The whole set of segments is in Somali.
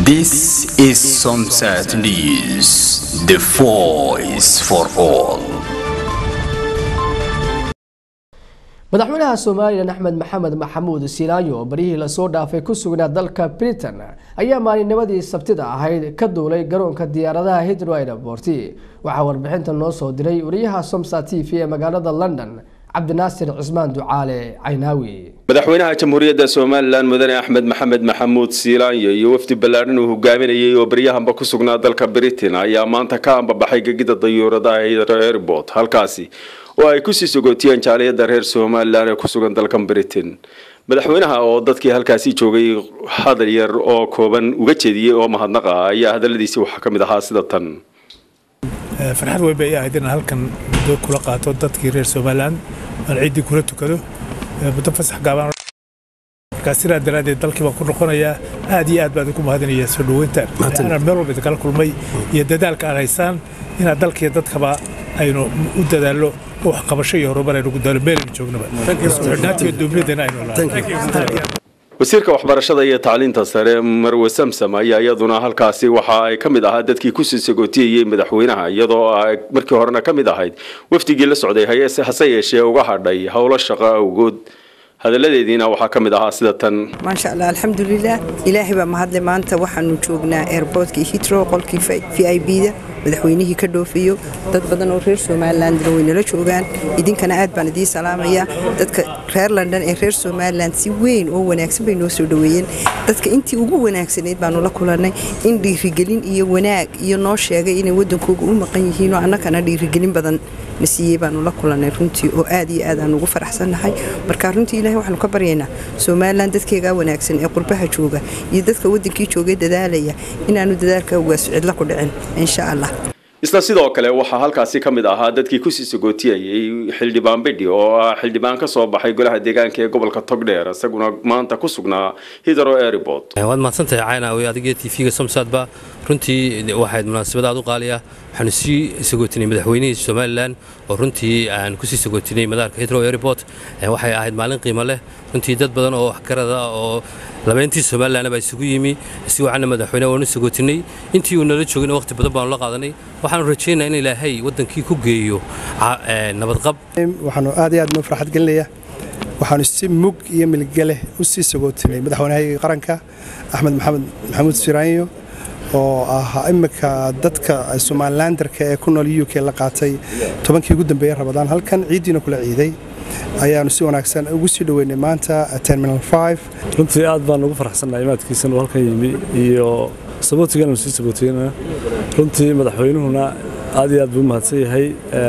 This is Sunset News, the voice for all. madaxweynaha somalilan axmed maxamed maxamuud silaayo oo baryihii lasoo dhaafay ku sugnaa dalka britain ayaa maalinnimadii sabtida ahayd ka duulay garoonka diyaaradaha hidro airport waxaa warbixinta noo soo diray wariyaha somsa t v ee magaalada london cabdinaasir cismaan ducaale caynaawi madaxweynaha jamhuuriyadda somalilan mudane axmed maxamed maxamuud siilaanyo iyo wafdi ballaadhan uu hogaaminayay oo baryahanba ku sugnaa dalka britain ayaa maanta ka ambabaxay gegida dayuuradaha hidro airport halkaasi oo ay kusii sogootiyeen jaaliyada reer somalilan ee ku sugan dalkan britain madaxweynaha oo dadkii halkaasi joogay hadal yar oo kooban uga jeediyey oo mahadnaq ah ayaa hadaladiisii waxaa ka mid ahaa sida tan farxad weyn bay ahayd inaan halkan muddo kula qaato dadkii reer somalilan aan ciiddii kula tukado muddo fasax gaaban markaa sidaa daraaddeed dalkii baan ku noqonayaa aad iyo aad baan idinku mahadinaya soo dhoweynta inaan meel walba idinkala kulmay iyo dadaalka aad haysaan inaad dalkiiyo dadkaba aynu u dadaallo wax qabasho iyo horumar aynu gudaalo meelaynu joognaba xidhnaantiyo dowladdana aynu wasiirka waxbarashada iyo tacliinta sare marwe samsam ayaa iyaduna halkaasi waxa ay ka mid ahaa dadkii kusii sagootiyayey madaxweynaha iyadoo ay markii horena ka mid ahayd wafdigii la socday hase yeeshee uga hadhay howlo shaqo awgood hadaladeediina waxaa ka mid ahaa sida tan maasha allah alxamdulilah ilaahay baa mahadle maanta waxaanu joognaa airbortkii hitro qolkii v i b da madaxweynihii ka dhoofiyo dad badan oo reer somalilandna way nala joogaan idinkana aad baan idiin salaamaya dadka reer london ee reer somaliland si weyn oo wanaagsan bay noo soo dhoweeyeen dadka intii ugu wanaagsanayd baanu la kulannay in dhiirigelin iyo wanaag iyo noo sheegay inay waddankooga u maqan yihiinoo annagana dhiirigelin badan na siiyey baanu la kulannay runtii oo aad iyo aad aan ugu faraxsannahay marka runtii ilahay waxaanu ka baryaynaa somalilan dadkeegaa wanaagsan ee qurbaha jooga iyo dadka waddankii joogay dadaalaya inaanu dadaalka ugaas cidla ku dhicin insha allah isla sidoo kale waxaa halkaasi ka mid ahaa dadkii kusii sagootiyayay xildhibaan bidhi oo ah xildhibaan ka soo baxay golaha deegaanka ee gobolka togdheer isaguna maanta ku sugnaa hidro airport waad mahadsantahay caynaawi adiga t v-ga somsadba runtii waxayd munaasabad aad u qaaliya waxaanu sii sagootinay madaxweynihii somalilan oo runtii aan kusii sagootinay madaarka hidro airport waxay ahayd maalin qiimo leh runtii dad badan oo waxgarada oo labeyntii somalilan baa isugu yimi si wacanna madaxweyne waanu sagootinay intii uu nala joogin waqti badan baanu la qaadanay waxaanu rajaynaa in ilaahay waddankii ku geeyo nabadqab waxaanu aad iyo aad noo farxad gelinaya waxaanu si mug iyo milgaleh u sii sagootinay madaxweynahayga qaranka axmed maxamed maxamuud siraanyo oo ahaa imika dadka somalilandarka ee ku nool u k la qaatay tobankii ugu dambeeyey rabadaan halkan ciiddiina kula ciiday ayaanu si wanaagsan ugu sii dhoweynay maanta terminal runtii aad baan ugu faraxsannahay imaadkiisan uu halkan yimi iyo sabootigananu sii sabootiyena runtii madaxweynuhuna aad iyo aad buu u mahadsan yahay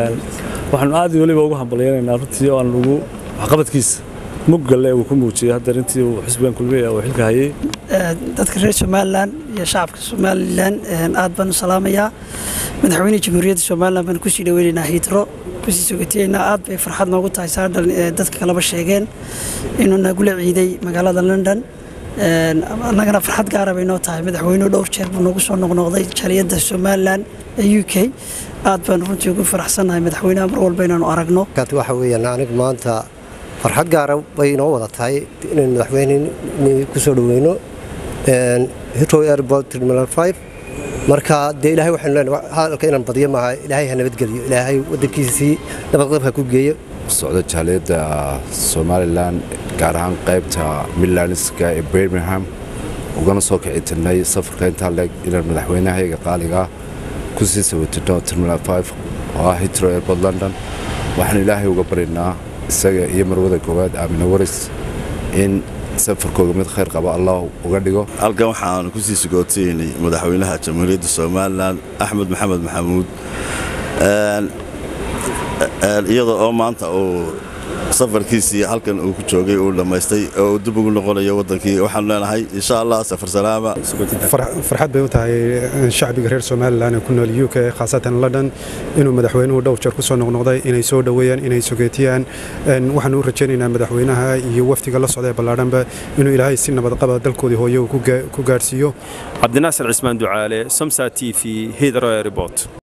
waxaanu aad weliba ugu hambalyaynaynaa runtii oo aan ugu waxqabadkiisa muggalle uu ku muujiyey hadda intii uu xisbigan kulmiya uu xilka hayay dadka reer somalilan iyo shacabka somalilan aad baan u salaamayaa madaxweyne jamhuuriyadda somalilan baan kusii dhaweynaynaa hiidro kusii sogotiyeynaa aad bay farxad noogu tahay saadhan dadka kaleba sheegeen inuu nagula ciiday magaalada london annagana farxad gaara bay noo tahay madaxweynuhu dhowr jeer buu noogu soo noqnoqday jaliyadda somalilan ee u k aad baan runtii ugu faraxsannahay madaxweynaha mar walba inaanu aragno waxa weeyaan anigu maanta farxad gaara bay inoo wada tahay inaynu madaxweyne ku soo dhoweyno hitro airport terminal 5 marka dee ilaahay waxaynu leenahay hadalka inaan badiyo maaha ilaahay ha nabadgeliyo ilaahay waddankiisii nabadqabka ku geeyo socdo jaaliyadda somalilan gaar ahaan qaybta midlandska ee birmingham ugana soo kici tirnay safarka intaa leeg inaan madaxweynahayaga qaaligaa ku sii sawatino terminal 5 oo ah hitro airport london waxaanu ilaahay uga baryaynaa isaga iyo marwada koowaad aamina waris in safarkooga mid khayr qaba allah uga dhigo halkan waxaanu ku sii sagootaynay madaxweynaha jamhuuriyadda somalilan axmed maxamed maxamuud iyada oo maanta uu safarkiisii halkan uu ku joogay uu dhammaystay oo uu dib ugu noqonayo waddankii waxaanu leenahay insha allah safar salaama farxad bay u tahay shacbiga reer somalilan ee ku nool u k khaasatan london inuu madaxweynuhu dhowr jeer ku soo noqnoqday inay soo dhoweeyaan inay sogeetiyaan waxaanu u rajaynaynaa madaxweynaha iyo wafdiga la socda ee ballaadhanba inuu ilaahay si nabadqaba dalkoodii hooye uu ku gaadhsiiyo cabdinaasir cismaan ducaale somsa t v hidro airport